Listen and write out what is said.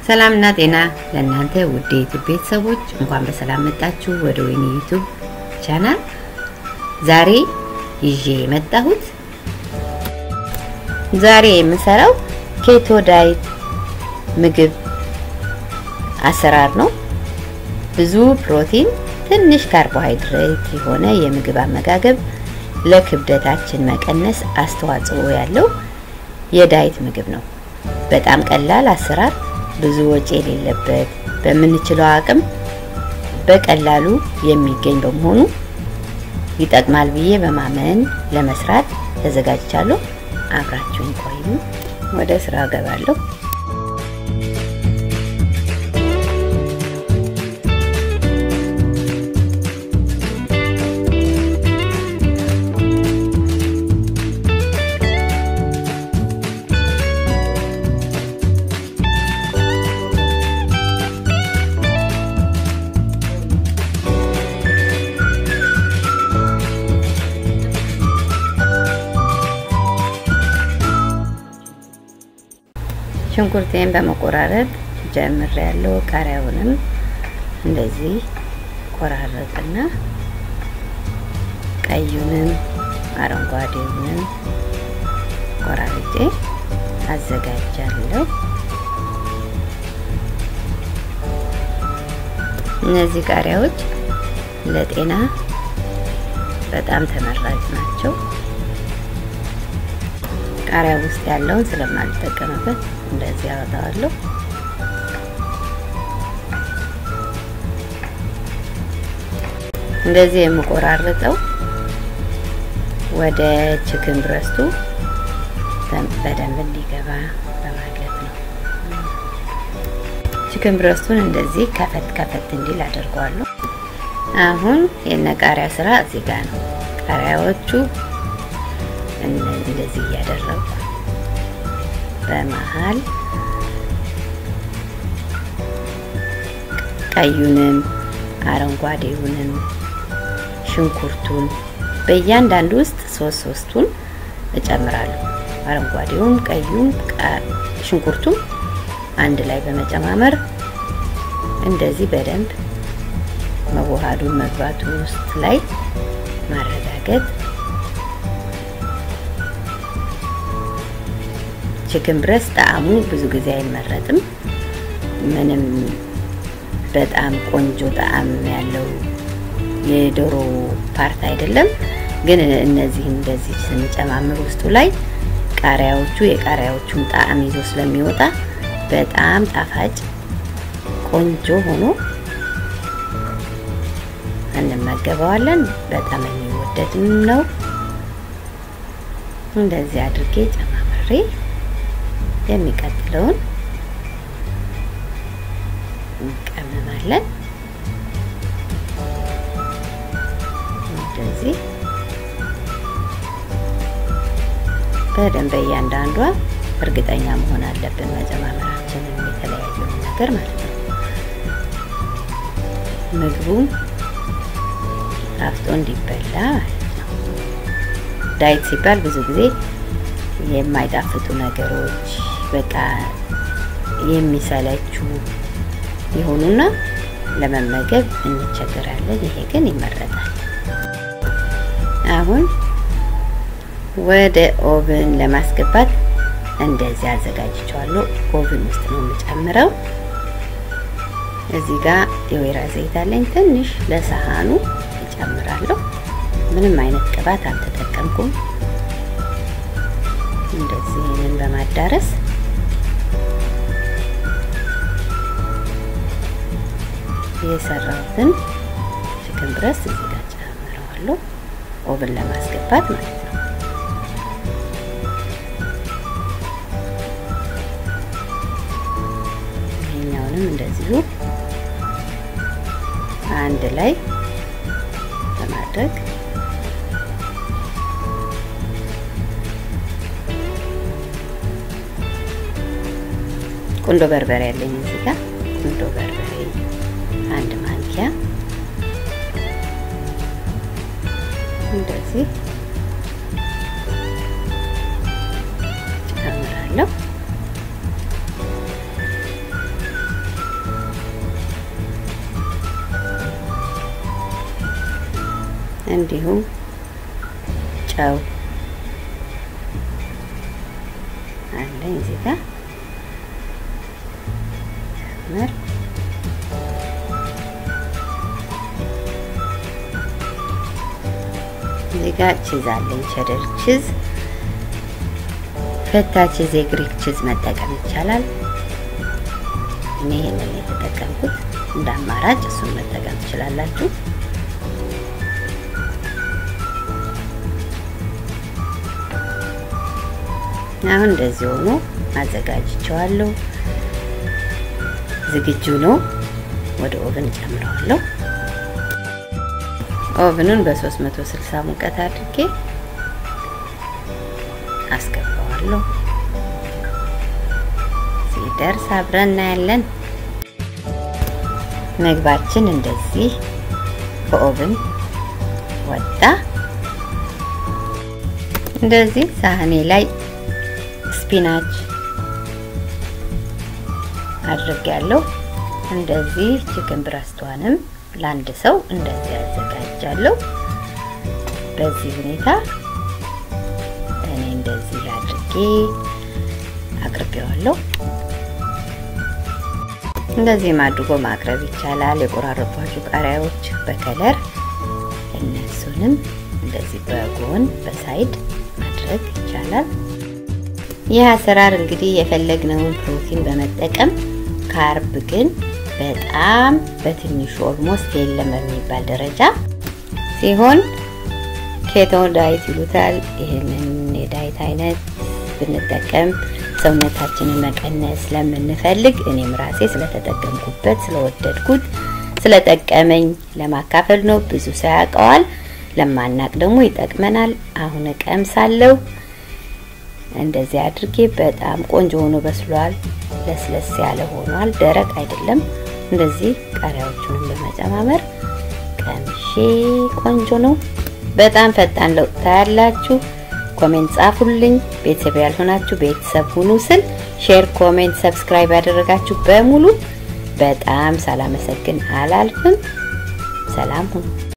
ሰላምና ጤና ለእናንተ ውድ የዩቱብ ቤተሰቦች እንኳን በሰላም መጣችሁ ወደ ወይኒ ዩቱብ ቻናል። ዛሬ ይዤ የመጣሁት ዛሬ የምሰራው ኬቶ ዳይት ምግብ አሰራር ነው። ብዙ ፕሮቲን፣ ትንሽ ካርቦሃይድሬት የሆነ የምግብ አመጋገብ ለክብደታችን መቀነስ አስተዋጽኦ ያለው የዳይት ምግብ ነው። በጣም ቀላል አሰራር ብዙ ወጪ የሌለበት በምንችለው አቅም በቀላሉ የሚገኝ በመሆኑ ይጠቅማል ብዬ በማመን ለመስራት ተዘጋጅቻለሁ። አብራችሁን ቆዩ። ወደ ስራ ገባለሁ። ሽንኩርቴን በመቆራረጥ ጀምር ያለው ቃሪያውንም እንደዚህ ቆራረጥና ቀዩንም አረንጓዴውንም ቆራርጬ አዘጋጃለሁ። እነዚህ ቃሪያዎች ለጤና በጣም ተመራጭ ናቸው። ቃሪያ ውስጥ ያለውን ስለማልጠቀምበት እንደዚህ አወጣዋለሁ። እንደዚህ የምቆራርጠው ወደ ችክን ብረስቱ በደንብ እንዲገባ በማለት ነው። ችክን ብረስቱን እንደዚህ ከፈት ከፈት እንዲል አድርገዋለሁ። አሁን የነ ቃሪያ ስራ እዚህ ጋር ነው። ቃሪያዎቹ እንደዚህ እያደረጉ በመሀል ቀዩንም አረንጓዴውንም ሽንኩርቱን በእያንዳንዱ ውስጥ ሶስት ሶስቱን እጨምራለሁ። አረንጓዴውም ቀዩም ሽንኩርቱም አንድ ላይ በመጨማመር እንደዚህ በደንብ መዋሃዱን መግባቱ ውስጥ ላይ ማረጋገጥ ቺክን ብረስት ጣዕሙ ብዙ ጊዜ አይመረጥም። ምንም በጣም ቆንጆ ጣዕም ያለው የዶሮ ፓርት አይደለም። ግን እነዚህ እንደዚህ ስንጨማምር ውስጡ ላይ ቃሪያዎቹ የቃሪያዎቹን ጣዕም ይዞ ስለሚወጣ በጣም ጣፋጭ ቆንጆ ሆኖ እንመገበዋለን። በጣም የሚወደድም ነው። እንደዚህ አድርጌ ጨማምሬ የሚቀጥለውን እንቀመማለን። እንደዚህ በደንብ እያንዳንዷ እርግጠኛ መሆን አለብን መጨማመራችንን የተለያየውን ነገር ማለት ነው። ምግቡም ጣፍጦ እንዲበላ ማለት ነው። ዳይት ሲባል ብዙ ጊዜ የማይጣፍጡ ነገሮች በቃ የሚሰለቹ የሆኑና ለመመገብ እንቸገራለን። ይሄ ግን ይመረጣል። አሁን ወደ ኦቭን ለማስገባት እንደዚህ አዘጋጅቸዋለሁ። ኦቭን ውስጥ ነው የምጨምረው። እዚህ ጋር የወይራ ዘይት አለኝ። ትንሽ ለሰሃኑ እጨምራለሁ። ምንም አይነት ቅባት አልተጠቀምኩም። እንደዚህ ይህንን በማዳረስ የሰራሁትን ቺክን ብረስት እዚህ ጋር ጨምረዋለሁ። ኦቭን ለማስገባት ማለት ነው። ይሄኛውንም እንደዚሁ አንድ ላይ በማድረግ ቁንዶ በርበሬ ያለኝ እዚህ ጋር ቁንዶ በርበሬ አንድ ማንኪያ እንደዚህ ጨምራለሁ። እንዲሁም ጨው አለኝ እዚህ ጋር ጨምር እዚህ ጋር ቺዝ አለኝ ቸደር ቺዝ ፈታ ቺዝ የግሪክ ቺዝ መጠቀም ይቻላል እኔ ይሄንን የተጠቀምኩት እንደ አማራጭ እሱን መጠቀም ትችላላችሁ አሁን እንደዚህ ሆኖ አዘጋጅቸዋለሁ ዝግጁ ነው ወደ ኦቨን ጨምረዋለሁ ኦቨኑን በ360 ሙቀት አድርጌ አስገባዋለሁ ሲደርስ አብረን እናያለን ምግባችን እንደዚህ ከኦቨን ወጣ እንደዚህ ሳህኔ ላይ ስፒናች አድርጌያለሁ እንደዚህ ቺክን ብረስቷንም ለአንድ ሰው እንደዚህ አዘጋጃለሁ በዚህ ሁኔታ እኔ እንደዚህ አድርጌ አቅርቤዋለሁ እንደዚህም አድርጎ ማቅረብ ይቻላል የቆራረጧቸው ቃሪያዎች በከለር እነሱንም እንደዚህ በጎን በሳይድ ማድረግ ይቻላል ይህ አሰራር እንግዲህ የፈለግነውን ፕሮቲን በመጠቀም ካርብ ግን በጣም በትንሹ ኦልሞስት የለም በሚባል ደረጃ ሲሆን ኬቶ ዳይት ይሉታል። ይህንን የዳይት አይነት ብንጠቀም ሰውነታችንን መቀነስ ስለምንፈልግ እኔም ራሴ ስለተጠቀምኩበት ስለወደድኩት ስለጠቀመኝ ለማካፈል ነው። ብዙ ሰው ያውቀዋል፣ ለማናቅ ደግሞ ይጠቅመናል። አሁን እቀምሳለሁ። እንደዚህ አድርጌ በጣም ቆንጆ ሆኖ በስሏል። ለስለስ ያለ ሆኗል። ደረቅ አይደለም። እንደዚህ ቃሪያዎቹንም በመጨማመር ቀምሼ ቆንጆ ነው። በጣም ፈጣን ለውጥ ታያላችሁ። ኮሜንት ጻፉልኝ። ቤተሰብ ያልሆናችሁ ቤተሰብ ሁኑ ስል ሼር፣ ኮሜንት፣ ሰብስክራይብ ያደረጋችሁ በሙሉ በጣም ሳላመሰግን አላልፍም። ሰላም ሁኑ።